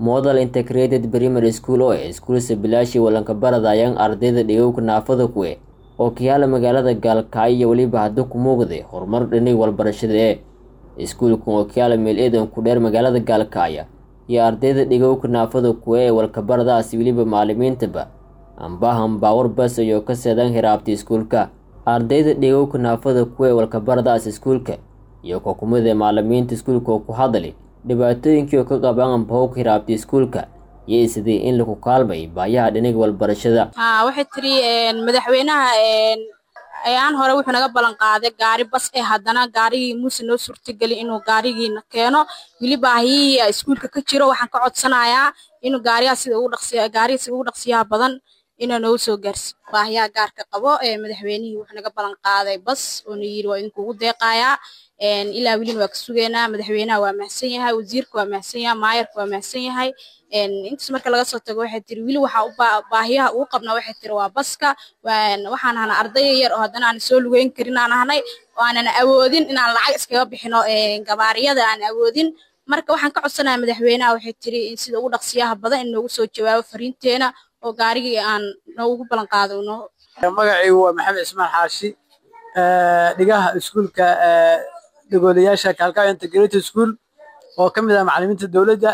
model integrated primary school oo ah iskuulsa bilaashi walanka baradayaan ardayda dhigowka naafada kuwe oo kayaala magaalada gaalkacyo iyo weliba hadda ku muuqday horumar dhinig walbarashada ee iskuulkan oo kayaala meel eedan ku dheer magaalada gaalkacyo iyo ardayda dhigowka naafada kuwe ee walkabaradaasi weliba macalimiintaba ambahan baawar bas ayoo ka seedan hiraabta iskuulka ardayda dhigowka naafada kuwe ee walkabaradaas iskuulka iyo kokumada macalimiinta iskuulka oo ku hadlay dhibaatooyinkii oo ka qabaan ambahowka hiraabta iskuulka iyo sidii in lagu kaalmay baayaha dhinaga walbarashada waxay tiri madaxweynaha ayaan hore wuxuu naga ballan qaaday gaari bas ee haddana gaarigii muuse noo suurtageli inuu gaarigiina keeno weli baahiyihii iskuulka ka jiro waxaan ka codsanayaa inuu gaarigaa sida ugu dhaqsiya gaariga sida ugu dhaqsiyaha badan inuu noogu soo gaarsi baahiyaha gaarka qabo ee madaxweynihii wuxuu naga ballan qaaday bas oo na yiri waa idinkuugu deeqayaa ilaa welina waa ka sugaynaa madaxweynaha waa mahadsan yahay wasiirka waa mahadsan yahay maayarka waa mahadsan yahay intaas marka laga soo tago waxay tiri weli waxaa baahiyaha ugu qabnaa waxay tiri waa baska waxaan ahnaa arday yar oo haddana aan soo lugeyn karin aan ahnay oo aanan awoodin inaan lacag iskaga bixino gabaariyada aan awoodin marka waxaan ka codsanayaa madaxweynaha waxay tiri in sida ugu dhaqsiyaha badan in noogu soo jawaabo fariinteena oo gaarigii aan noogu ballan qaado noo magacaygu waa maxamed ismaan xaashi dhigaha iskuulka dhagoolayaasha kaalkaayo integrated school oo ka mid ah macalimiinta dowladda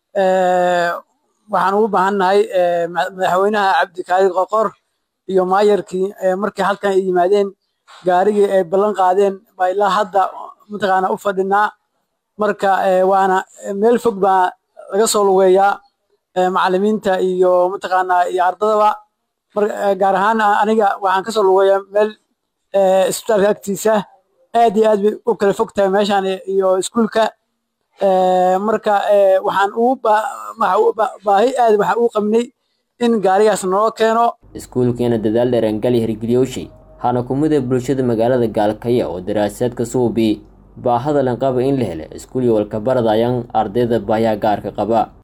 waxaan ugu baahannahay madaxweynaha cabdikaadir qoqor iyo maayarkii markii halkan ay yimaadeen gaarigii ay ballan qaadeen baa ilaa hadda mataqaana u fadhinaa marka waana meel fog baa laga soo lugeeyaa macalimiinta iyo mataqaanaa iyo ardadaba gaar ahaan aniga waxaan kasoo lugeeyaa meel isbitaalka agtiisa aad iyo aad bay u kala fog tahay meeshaan iyo iskuulka marka waxaan ugu baahi aad waxaan ugu qabnay in gaarigaas naloo keeno iskuulkeena dadaal dheerangali hirgeliyowshay hana kumida bulshada magaalada gaalkaya oo daraasaadka suubi baahada lanqaba in la helo iskuul iyo walkabaradayaan ardayda baahiyaha gaarka qaba